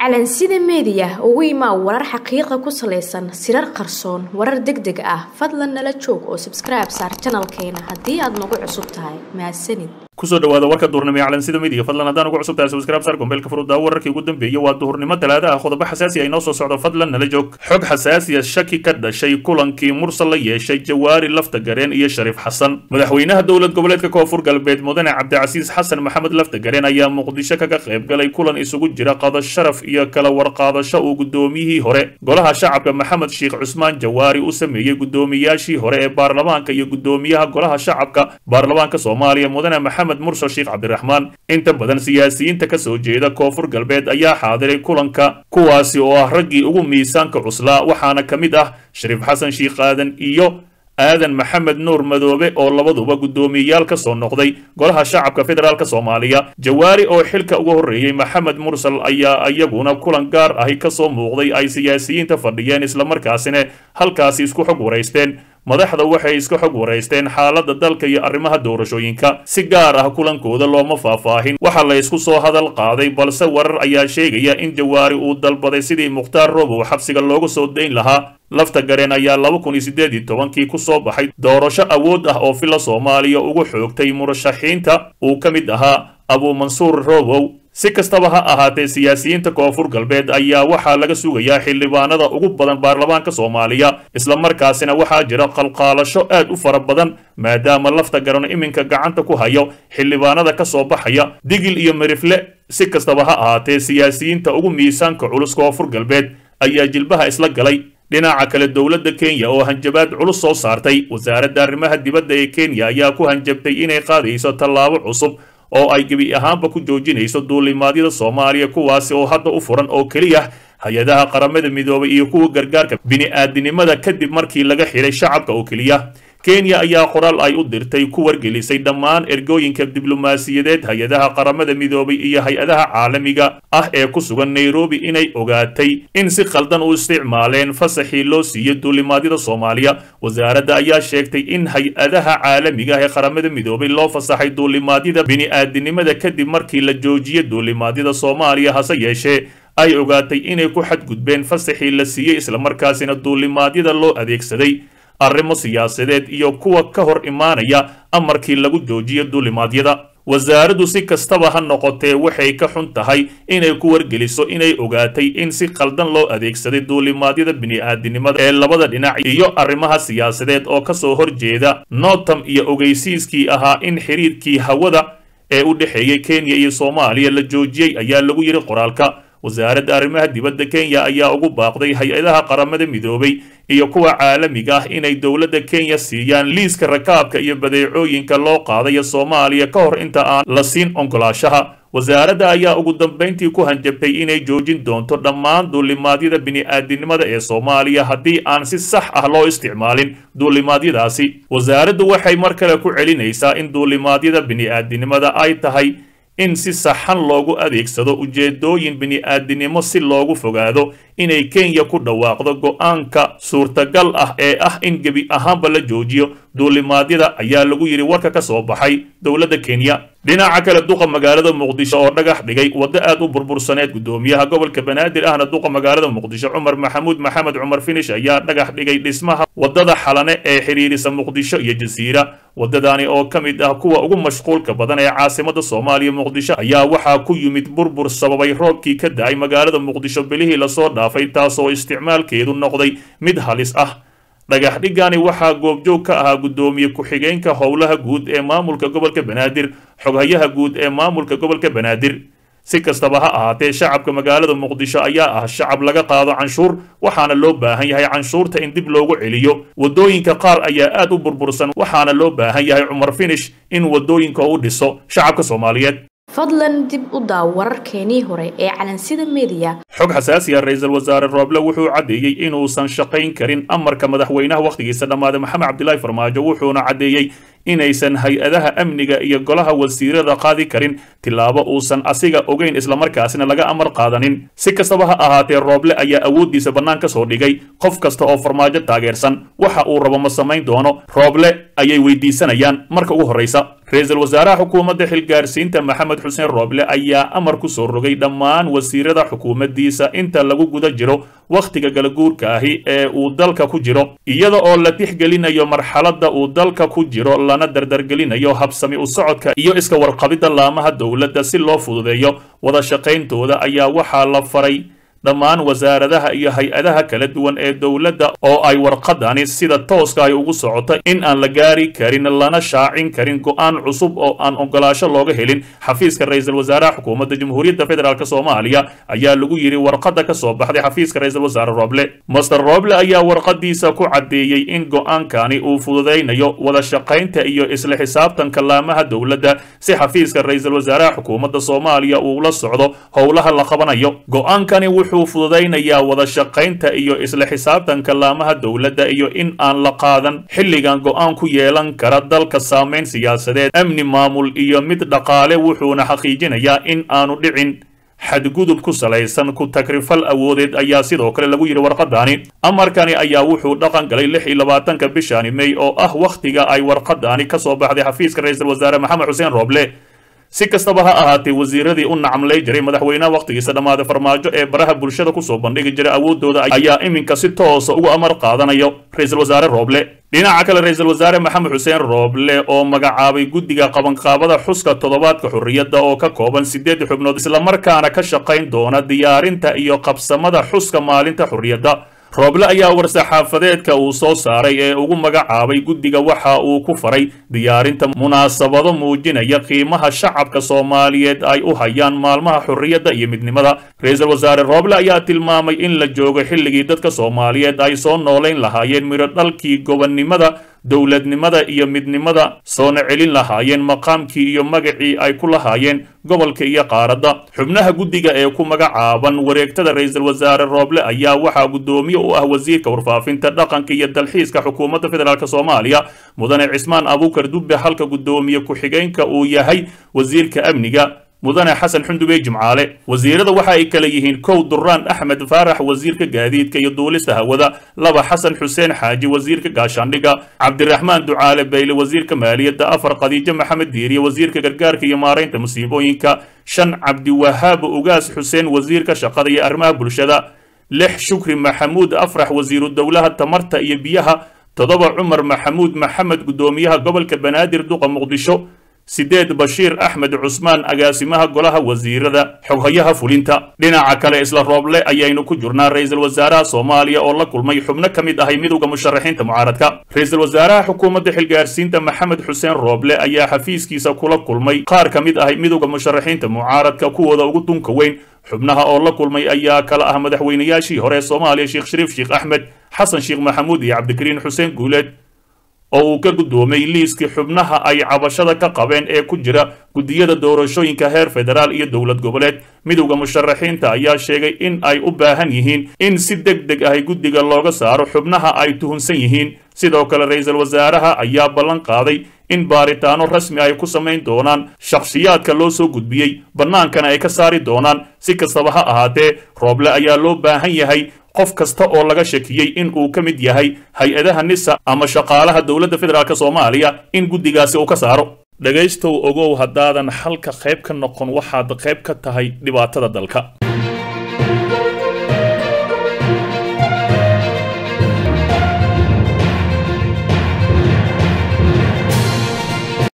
calansida meediya ugu imaa warar xaqiiqa ku salaysan sirar qarsoon warar deg deg ah fadlan nala joog oo sabskribe saar janalkeena haddii aad nagu cusub tahay mahadsanid kusoo dhawaada warka duhurnimo ee calansida media fadlan haddaan ugu cusub tahay subscribe sar gombeelka furudaa wararkii ugu dambeeyay waa duhurnimo talaada ah qodobo xasaasi ay noo soo socdo fadlan nala joog xog xasaasiya shaki ka dhashay kulankii mursal la yeeshay jawaari lafta gareen iyo shariif xasan madaxweynaha dowlad goboleedka koonfur galbeed mudane cabdicasiis xasan maxamed lafta gareen ayaa muqdisho kaga qayb galay kulan isugu jira qada sharaf iyo kala warqaadasho uu gudoomiyihii hore golaha shacabka maxamed sheekh cusmaan jawaari u sameeyey gudoomiyaashii hore ee baarlamaanka iyo gudoomiyaha golaha shacabka baarlamaanka soomaaliya mudane maxamed mursal sheekh cabdiraxmaan inta badan siyaasiyiinta ka soo jeeda koonfur galbeed ayaa xaadiray kulanka kuwaasi oo ah raggii ugu miisaanka cuslaa waxaana ka mid ah shariif xasan sheekh aadan iyo aadan maxamed nuur madoobe oo labaduba guddoomiyeyaal ka soo noqday golaha shacabka federaalk soomaaliya jawaari oo xilka uga horreeyey maxamed mursal ayaa iyaguna kulan gaar ahi ka soo muuqday ay siyaasiyiinta fadhiyeen islamarkaasina halkaasi isku xog waraysteen madaxda waxay iska xog waraysteen xaaladda dalka iyo arrimaha doorashooyinka si gaar ah kulankooda looma faahfaahin waxaa la ysku soo hadal qaaday balse warar ayaa sheegaya in jawaari uu dalbaday sidii mukhtaar robow xabsiga looga soo dayn lahaa lafta gareen ayaa laba kun iyo siddeed iyo tobankii ku soo baxay doorasho awood ah oo fila soomaaliya ugu xoogtay murashaxiinta uu ka mid ahaa abuumansuur robow si kastaba ha ahaatee siyaasiyiinta koonfur galbeed ayaa waxaa laga sugayaa xildhibaanada ugu badan baarlamaanka soomaaliya islamarkaasina waxaa jira qalqaalasho aad u fara badan maadaama lafta garan iminka gacanta ku hayo xildhibaanada ka soo baxaya digil iyo merifle si kastaba ha ahaatee siyaasiyiinta ugu miisaanka culus koonfur galbeed ayaa jilbaha isla galay dhinaca kale dowladda kenya oo hanjabaad culus soo saartay wasaaradda arrimaha dibadda ee kenya ayaa ku hanjabtay inay qaadayso tallaabo cusub oo ay gebi ahaanba ku joojinayso duulimaadyada soomaaliya kuwaasi oo hadda u furan oo keliya hay-adaha qaramada midoobay iyo kuwa gargaarka bini-aadinimada kadib markii laga xidhay shacabka oo keliya kenya ayaa qoraal ay u dirtay ku wargelisay dhammaan ergooyinka diblomaasiyadeed hay-adaha qaramada midoobay iyo hay-adaha caalamiga ah ee ku sugan nairobi inay ogaatay in si khaldan u isticmaaleen fasaxii loo siiyey duulimaadyada soomaaliya wasaaradda ayaa sheegtay in hay-adaha caalamiga ah ee qaramada midoobay loo fasaxay duulimaadyada bini-aadinimada kadib markii la joojiyey duulimaadyada soomaaliya hase yeeshee ay ogaatay inay ku xadgudbeen fasaxii la siiyey islamarkaasina duulimaadyada loo adeegsaday arrimo siyaasadeed iyo kuwa ka hor imaanaya amarkii lagu joojiyo duulimaadyada wasaaraddu si kastaba ha noqotee waxay ka xun tahay inay ku wargeliso inay ogaatay in si khaldan loo adeegsaday duulimaadyada bini-aadinimada ee labada dhinac iyo arrimaha siyaasadeed oo kasoo horjeeda notam iyo ogeysiiskii ahaa in xiriirkii hawada ee u dhexeeyey kenya iyo soomaaliya la joojiyey ayaa lagu yidhi qoraalka wasaaradda arrimaha dibadda kenya ayaa ugu baaqday hay-adaha qaramada midoobay iyo kuwa caalamiga ah inay dowladda kenya siiyaan liiska rakaabka iyo badeecooyinka loo qaadayo soomaaliya ka hor inta aan la siin onkolaashaha wasaaradda ayaa ugu dambayntii ku hanjabtay inay joojin doonto dhammaan duulimaadyada bini-aadinimada ee soomaaliya haddii aan si sax ah loo isticmaalin duulimaadyadaasi wasaaraddu waxay mar kale ku celinaysaa in duulimaadyada bini-aadinimada ay tahay in si saxan loogu adeegsado ujeedooyin bini-aadinimo si loogu fogaado inay kenya ku dhawaaqdo go-aanka suurtagal ah ee ah in gebi ahaanba la joojiyo duulimaadyada ayaa lagu yidhi warka ka soo baxay dowladda kenya dhinaca kale duqa magaalada muqdisho oo dhagax dhigay waddo aad u burbursaneed gudoomiyaha gobolka banaadir ahna duqa magaalada muqdisho cumar maxamuud maxamed cumar finish ayaa dhagax dhigay dhismaha waddada xalane ee xidhiirisa muqdisho iyo jasiira waddadaani oo ka mid ah kuwa ugu mashquulka badan ee caasimada soomaaliya muqdisho ayaa waxaa ku yimid burbur sababay roobkii ka da-ay magaalada muqdisho bilihii lasoo dhaafay taasoo isticmaalkeedu noqday mid halis ah dhagax dhigani waxaa goobjoog ka ahaa guddoomiye ku-xigeenka howlaha guud ee maamulka gobolka banaadir xoghayaha guud ee maamulka gobolka banaadir si kastaba ha ahaatee shacabka magaalada muqdisho ayaa ah shacab laga qaado canshuur waxaana loo baahan yahay canshuurta in dib loogu celiyo waddooyinka qaar ayaa aad u burbursan waxaana loo baahan yahay cumar finish in waddooyinka u dhiso shacabka soomaaliyeed fadlan dib u daaw wararkeenii hore ee calansida meediya xog xasaasiya ra-iisul wasaare rooble wuxuu caddeeyey inuusan shaqayn karin amarka madaxweynaha wakhtigiisa dhammaaday maxamed cabdilaahi farmaajo wuxuuna caddeeyey inaysan hay-adaha amniga iyo golaha wasiirada qaadi karin tillaabo uusan asiga ogeyn islamarkaasina laga amar qaadanin si kastaba ha ahaatee rooble ayaa awooddiisa bannaan ka soo dhigay qof kasta oo farmaajo taageersan waxa uu rabo ma samayn doono rooble ayay weydiisanayaan marka ugu horraysa ra-iisul wasaaraha xukuumadda xilgaarsiinta maxamed xuseen rooble ayaa amar ku soo rogay dhammaan wasiirada xukuumaddiisa inta lagu guda jiro wakhtiga galaguurka ahi ee uu dalka ku jiro iyada oo la tixgelinayo marxaladda uu dalka ku jiro lana dardargelinayo habsami u socodka iyo iska warqabidda laamaha dowladda si loo fududeeyo wada shaqayntooda ayaa waxaa la faray dhammaan wasaaradaha iyo hay-adaha kala duwan ee dowladda oo ay warqadani sida tooska ay ugu socoto in aan la gaari karin lana shaacin karin go-aan cusub oo aan ogolaasho looga helin xafiiska ra-iisul wasaaraha xukuumadda jamhuuriyadda federaalk soomaaliya ayaa lagu yidhi warqadda ka soo baxday xafiiska ra-iisul wasaare roble master roble ayaa warqadiisa ku caddeeyey in go-aankani uu fududaynayo wada shaqaynta iyo isla xisaabtanka laamaha dowladda si xafiiska ra-iisul wasaaraha xukuumadda soomaaliya uu la socdo howlaha la qabanayo go-aankani wuxuu fududaynayaa wada shaqaynta iyo isla xisaabtanka laamaha dowladda iyo in aan la qaadan xilligan go-aan ku yeelan kara dalka saamayn siyaasadeed amni maamul iyo mid dhaqaale wuxuuna xaqiijinayaa in aanu dhicin xadgudub ku salaysan ku takrifal awoodeed ayaa sidoo kale lagu yidhi warqadaani amarkani ayaa wuxuu dhaqan galay lix iyo labaatanka bishani mey oo ah wakhtiga ay warqadaani ka soo baxday xafiiska ra-iisul wasaare maxamed xuseen rooble si kastaba ha ahaatee wasiiradii u nacamlay jiray madaxweynaha wakhtigiisa dhammaaday farmaajo ee baraha bulshada kusoo bandhigi jiray awoodooda ayaa iminka si toosa ugu amar qaadanayo ra-iisul wasaare rooble dhinaca kale ra-iisul wasaare maxamed xuseen rooble oo magacaabay guddiga qabanqaabada xuska toddobaadka xorriyadda oo ka kooban siddeed xubnood islamarkaana ka shaqayn doona diyaarinta iyo qabsamada xuska maalinta xorriyadda rooble ayaa war-saxaafadeedka uu soo saaray ee ugu magacaabay guddiga waxa uu ku faray diyaarinta munaasabado muujinaya qiimaha shacabka soomaaliyeed ay u hayaan maalmaha xorriyadda iyo midnimada ra-iisul wasaare rooble ayaa tilmaamay in la joogo xilligii dadka soomaaliyeed ay soo noolayn lahaayeen midho dhalkii gobonnimada dowladnimada iyo midnimada soona celin lahaayeen maqaamkii iyo magacii ay ku lahaayeen gobolka iyo qaaradda xubnaha guddiga ee ku magacaaban wareegtada ra-iisul wasaare rooble ayaa waxaa guddoomiye u ah wasiirka warfaafinta dhaqanka iyo dalxiiska xukuumadda federaalk soomaaliya mudane cismaan abuukar dubbe halka guddoomiye ku-xigeenka uu yahay wasiirka amniga mudane xasan xundubey jimcaale wasiirada waxa ay kale yihiin kow duraan axmed faarax wasiirka gaadiidka iyo duulista hawada laba xasan xuseen xaaji wasiirka gaashaandhiga cabdiraxmaan ducaale bayle wasiirka maaliyadda afar khadiijo maxamed diiriye wasiirka gargaarka iyo maaraynta musiibooyinka shan cabdiwahaab ugaas xuseen wasiirka shaqada iyo arrimaha bulshada lix shukri maxamuud afrax wasiiru dowlaha tamarta iyo biyaha toddoba cumar maxamuud maxamed guddoomiyaha gobolka banaadir duqa muqdisho sideed bashiir axmed cusmaan agaasimaha golaha wasiirada xoghayaha fulinta dhinaca kale isla rooble ayaynu ku jirnaa ra-iisul wasaaraha soomaaliya oo la kulmay xubno ka mid ahay midowda musharaxiinta mucaaradka ra-iisul wasaaraha xukuumadda xilgaarsiinta maxamed xuseen rooble ayaa xafiiskiisa kula kulmay qaar ka mid ahay midowda musharaxiinta mucaaradka kuwooda ugu dunka weyn xubnaha oo la kulmay ayaa kala ah madaxweynayaashii hore ee soomaaliya sheekh shariif sheekh axmed xasan sheekh maxamuud iyo cabdikariin xuseen guuleed oo uu ka guddoomay liiskii xubnaha ay cabashada ka qabeen ee ku jira guddiyada doorashooyinka heer federaal iyo dowlad goboleed midowda musharaxiinta ayaa sheegay in ay u baahan yihiin in si deg deg ahy guddiga looga saaro xubnaha ay tuhunsan yihiin sidoo kale ra-iisul wasaaraha ayaa ballan qaaday in baaritaano rasmi ay ku samayn doonaan shakhsiyaadka loo soo gudbiyey bannaankana ay ka saari doonaan si kastaba ha ahaatee rooble ayaa loo baahan yahay qof kasta oo laga shakiyey in uu ka mid yahay hay-adaha nisa ama shaqaalaha dowladda federaalk soomaaliya in guddigaasi uu ka saaro dhegaystow ogow haddaadan xalka qayb ka noqon waxaad qayb ka tahay dhibaatada dalka